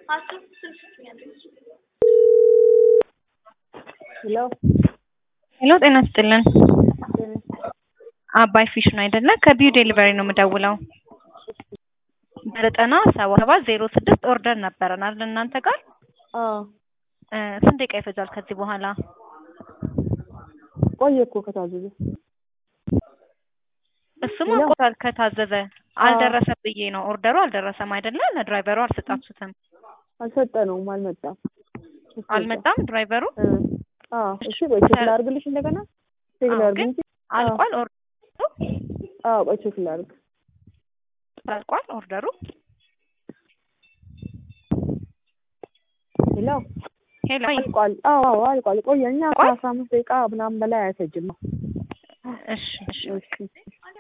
ሄሎ ሄሎ ጤና ይስጥልን። አባይ ፊሽ ነው አይደለ? ከቢዩ ዴሊቨሪ ነው የምደውለው። በዘጠና ሰባ ሰባት ዜሮ ስድስት ኦርደር ነበረን አይደል እናንተ ጋር አዎ እ ስንት ደቂቃ ይፈጃል ከዚህ በኋላ? ቆየ እኮ ከታዘዘ እሱማ ሄሎ? ቆይቷል ከታዘዘ አልደረሰ ብዬ ነው። ኦርደሩ አልደረሰም አይደለ? ለድራይቨሩ አልሰጣችሁትም? አልሰጠነውም፣ አልመጣም። እሱ አልመጣም ድራይቨሩ? እ አዎ እሺ፣ ቆይ ቼክ ላድርግልሽ እንደገና ቼክ አዎ፣ ላድርግ ግን እንጂ አልቋል ኦርደሩ? አዎ ቆይ ቼክ ላድርግ። አልቋል ኦርደሩ? ሄሎ ሄሎ አልቋል። አዎ አዎ አልቋል። ቆየ እኛ አልቋል? ከአስራ አምስት ደቂቃ ምናምን በላይ አይፈጅም ነው። እሺ እሺ እሺ